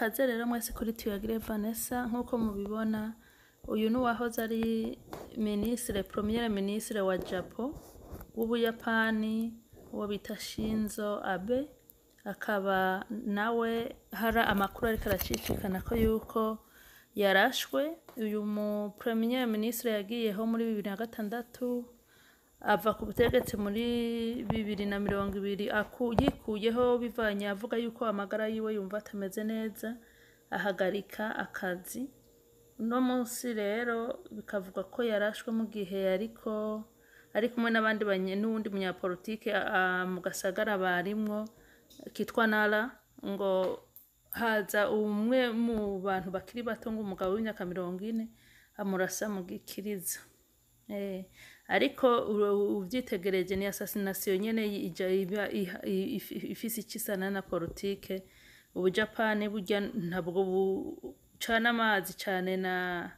kaze rero mwese kuri tuyagire Vanessa nk'uko mubibona uyu ni uwahoze ari minisitire premiere minisitire wa japo w'ubuyapani uwo bita shinzo abe akaba nawe hari amakuru ariko aracicikana ko yuko yarashwe uyu mu premiere minisitire yagiyeho muri bibiri na gatandatu ava ku butegetsi muri bibiri na mirongo ibiri aku- yikuyeho bivanye avuga yuko amagara yiwe yumva atameze neza ahagarika akazi uno munsi rero bikavugwa ko yarashwe mu gihe yariko ari kumwe n'abandi banye n'uwundi munyapolitike a- a- mu gasagara barimwo kitwa nara ngo haza umwe mu bantu bakiri bato ngo umugabo w'imyaka mirongo ine amurasa mu gikiriza Eh, ariko uru- uvyitegereje ni assassination nyene ija iba iha- i- if- ifise icisana na politike ubujapani burya ntabwo bucana amazi cane na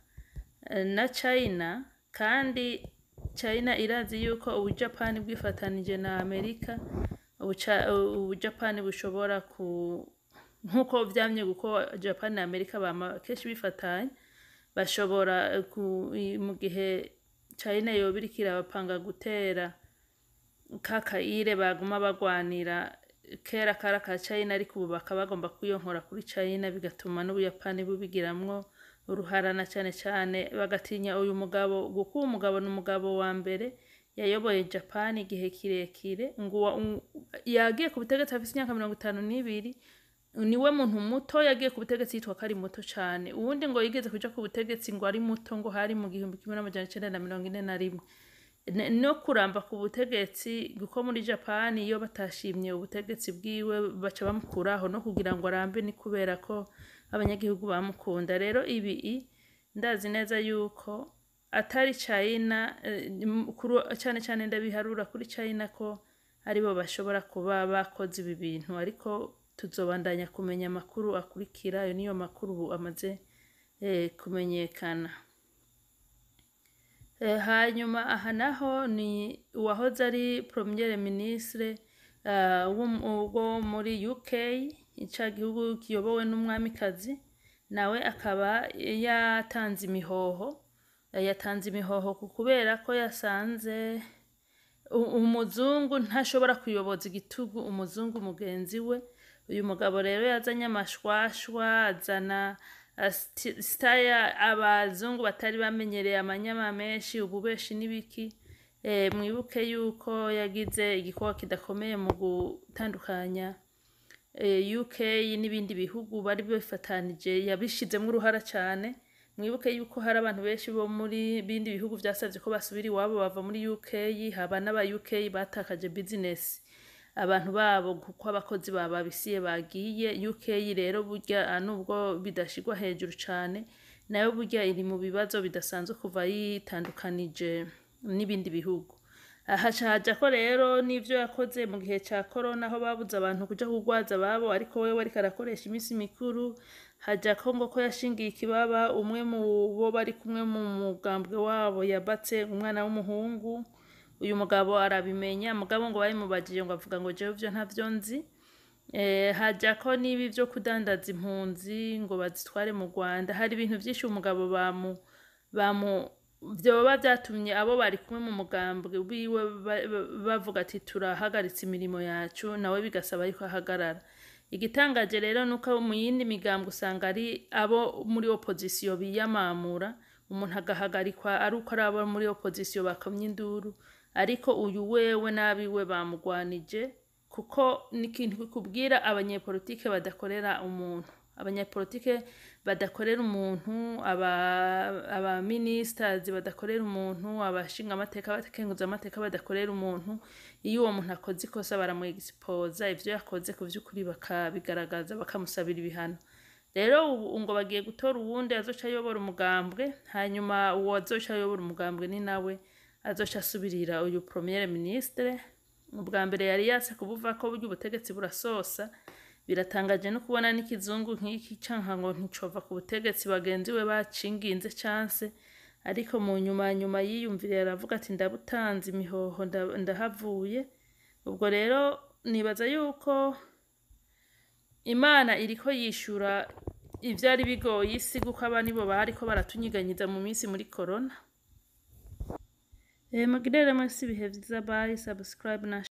na china kandi china irazi yuko ubujapani bwifatanije na amerika ubuca- ubujapani bushobora ku nk'uko vyamye kuko japan na amerika bama kenshi bifatanye bashobora ku, i- mu gihe china yoba iriko irabapanga gutera kakayire baguma bagwanira kera kara ka china ariko ubu bakaba bagomba kuyonkora kuri china bigatuma n'ubuyapani bubigiramwo uruhara na cane cane bagatinya uyu mugabo kuko uwo mugabo ni umugabo wa mbere yayoboye japan igihe kirekire ngo uwa- u- yagiye ku butegetsi afise imyaka mirongo itanu n'ibiri niwe muntu muto yagiye ku butegetsi yitwa ko ari muto cane uwundi ngo yigeze kuja ku butegetsi ngo ari muto ngo hari mu gihumbi kimwe n'amajana icenda na mirongo ine na rimwe Ne- no kuramba ku butegetsi kuko muri japan iyo batashimye ubutegetsi bwiwe baca bamukuraho no kugira ngo arambe ni kubera ko abanyagihugu bamukunda rero ibi i- ndazi neza yuko atari china eh, m- kuru- cane cane ndabiharura kuri china ko aribo bashobora kuba bakoze ibi bintu ariko tuzobandanya kumenya amakuru akurikira ayo niyo makuru ubu amaze eh, kumenyekana Eh, hanyuma aha naho ni uwahoze ari premiere ministre uh, wo muri UK ica gihugu kiyobowe n'umwamikazi nawe akaba yatanze imihoho Eh, yatanze imihoho ku kubera ko yasanze u- umuzungu ntashobora kuyoboza igitugu umuzungu mugenzi we uyu mugabo rero yazanye amashwashwa azana uh, sti- staya abazungu batari bamenyereye amanyama menshi ububeshi n'ibiki e, mwibuke yuko yagize igikorwa kidakomeye mu gutandukanya e, UK n'ibindi bihugu bari bifatanije yabishizemwo uruhara cane mwibuke yuko hari abantu benshi bo muri bindi bihugu vyasavye ko basubira iwabo bava muri UK haba n'aba UK batakaje business abantu babo kuko abakozi bababisiye bagiye UK rero burya nubwo bidashigwa hejuru cane nayo burya iri mu bibazo bidasanzwe kuva yitandukanije n'ibindi bihugu haca haja ko rero n'ivyo yakoze mu gihe ca corona aho babuze abantu kuja kugwaza ababo ariko wewe ariko arakoresha imisi mikuru haja ko ngo ko yashingiye ikibaba umwe mu bo bari kumwe mu mugambwe wabo yabatse umwana w'umuhungu uyu mugabo arabimenya mugabo ngo babimubajije ngo avuga ngo jewe vyo ntavyo nzi Eh, haja ko n'ibi vyo kudandaza impunzi ngo bazitware mu Rwanda hari ibintu vyinshi umugabo bamu bamu vyoba vyatumye abo bari kumwe mu mugambwe wiwe ba- ba- bavuga ati turahagaritse imirimo yacu nawe bigasaba yuko ahagarara igitangaje rero nuko mu yindi migambwe usanga ari abo muri opozisiyo biyamamura umuntu agahagarikwa ari uko ari abo muri opozisiyo bakamya induru ariko uyu wewe n'abiwe bamugwanije kuko ni ikintu kikubwira abanyepolitike badakorera umuntu abanyepolitike badakorera umuntu aba- abaministers badakorera umuntu abashinga amateka abakenguza amateka badakorera umuntu iyo uwo muntu akoze ikosa baramuexposa ivyo yakoze ku vy'ukuri bakabigaragaza bakamusabira ibihano rero ubu ngo bagiye gutora uwundi azoca ayobora umugambwe hanyuma uwo azoca ayobora umugambwe ni nawe azoca asubirira uyu premiere ministre ubwa mbere yari yase kubuva ko burya ubutegetsi burasosa biratangaje no kubona n'ikizungu nk'iki canka ngo nticova ku butegetsi bagenzi we bacinginze canse ariko mu nyuma nyuma yiyumviriye aravuga ati ndabutanze imihoho nda- ndahavuye ubwo rero nibaza yuko imana iriko yishura ivyari bigoye isi kuko aba nibo bariko baratunyiganyiza mu minsi muri corona. Eh, mugire rero mwese ibihe vyiza bye, subscribe na